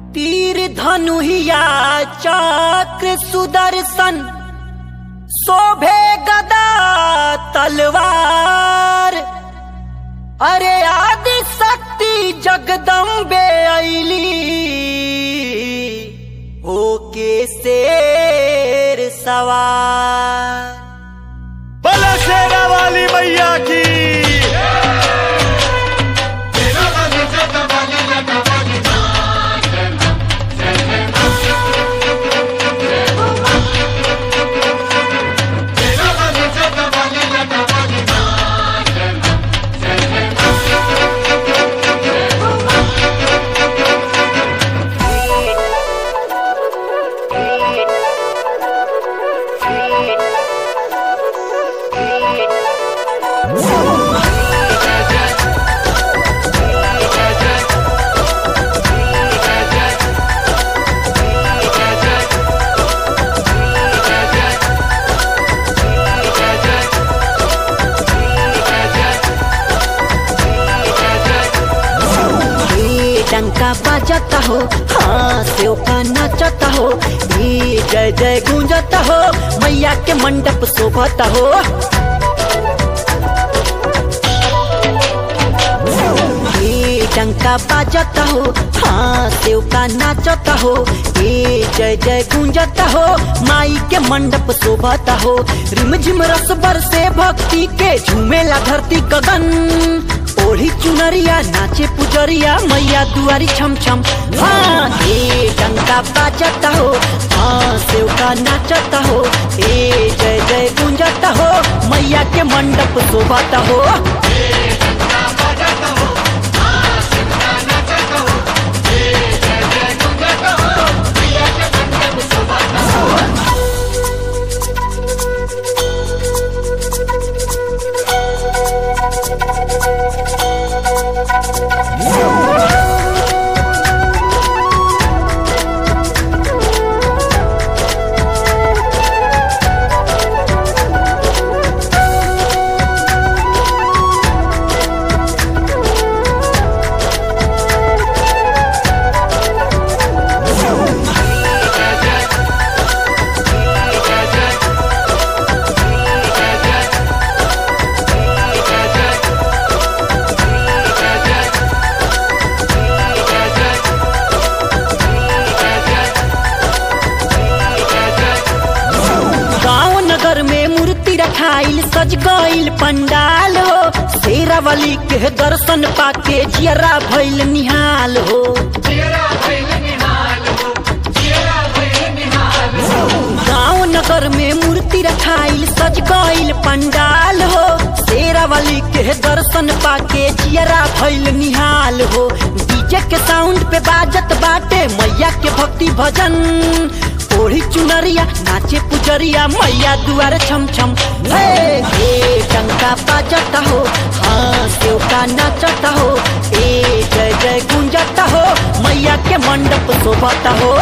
तीर धनुहिया चक्र सुदर्शन शोभे गदा तलवार अरे आदि शक्ति जगदम्बे ऐली होके शेर सवार बला शेरा वाली मैया की ये डंका बजाता हो हाँ सेव का नाचता हो ये जय जय गूंजता हो मैया के मंडप शोभता हो ये डंका बजाता हो हाँ सेव का नाचता हो ये जय जय गूंजता हो माई के मंडप शोभता हो रिमझिम रस बरसे भक्ति के झूमेला धरती गगन ओढ़ी चुनरिया नाचे पुजरिया मैया दुआरी छम छम हाँ ए डंका बाजता हो हाँ सेवका नाचता हो ए जय जय गुंजता हो मैया के मंडप शोभाता हो गाँव नगर में मूर्ति रखाइल सज गइल पंडाल हो शेरावली के दर्शन पाके जियरा भइल निहाल हो गाँव नगर में मूर्ति रखाइल सज गइल पंडाल हो शेरावली के दर्शन पाके जियरा भइल निहाल हो डीजे के साउंड पे बाजत बाटे मैया के भक्ति भजन ओढ़ी चुनरिया नाचे पुजरिया मैया दुआर छम छम हे हे टंका बाजता हो हाँ सेवका नाचता हो ए जय जय गुंजता हो मैया के मंडप शोभता हो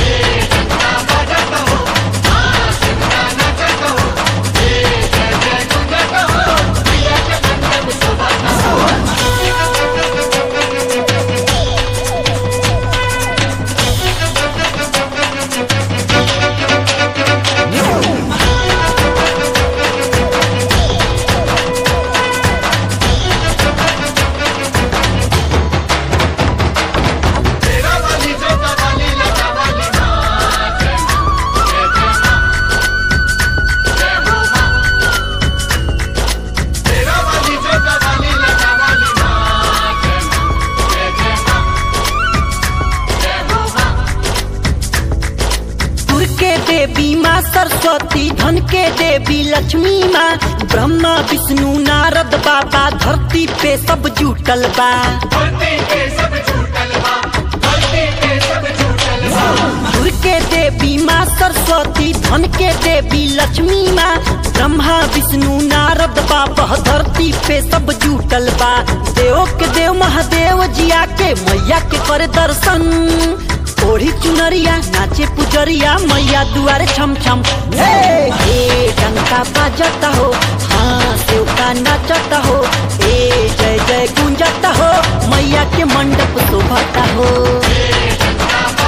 सुर के देवी माँ सरस्वती धन के देवी लक्ष्मी माँ ब्रह्मा विष्णु नारद बाबा धरती पे सब जुटल बा सुर के देवी माँ सरस्वती धन के देवी लक्ष्मी माँ ब्रह्मा विष्णु नारद बाबा धरती पे सब जुटल बा देव के देव महादेव जिया के मैया के करे दर्शन ओढ़ी चुनरिया नाचे पुजरिया मैया दुआरे छम छम हे हे डंका बाजता हो हाँ सेवका नाचता हो ए जय जय गुंजता हो मैया के मंडप शोभता हो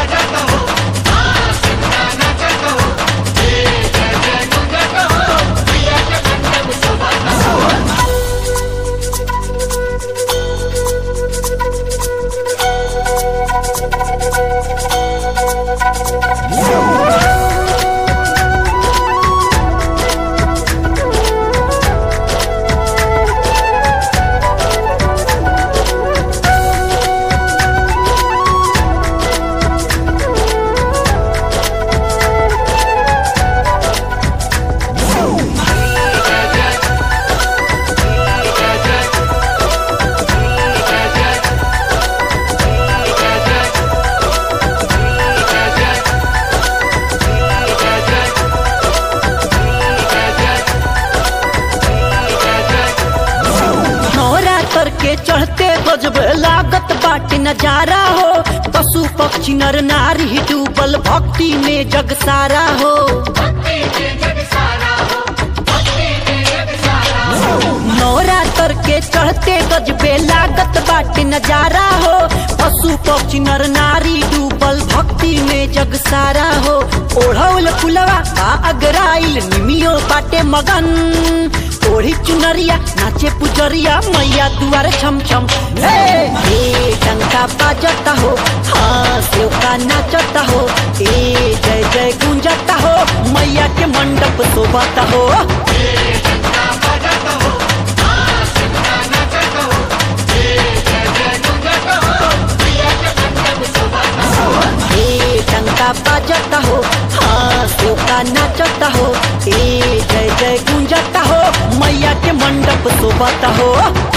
नजारा हो पशु पक्षी नर नारी डूबल भक्ति में जग सारा हो नवरात्र के चढ़ते गजबे लागत बाटे नजारा हो पशु पक्षी नर नारी डूबल भक्ति में जग सारा हो ओढ़ौल फुलवा आ अगराइल निमियो बाटे मगन ओढ़ी चुनरिया नाचे पुजरिया मैया दुआर छम छम हे हे टंका बाजता हो हाँ सेव का नाचता हो ए जय जय गुंजता हो मैया के मंडप शोभता हो ए टंका बाजता हो हाँ सोका नाचता हो ए जय जय गुंजता हो मैया के मंडप शोभता हो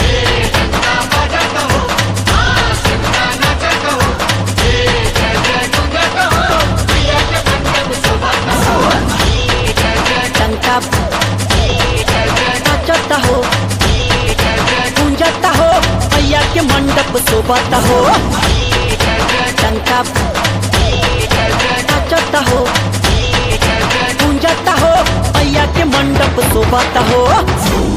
टंका नाचता हो गुंजता हो मैया के मंडप शोभता हो टंका नाचता हो गुंजता हो मैया के मंडप शोभता हो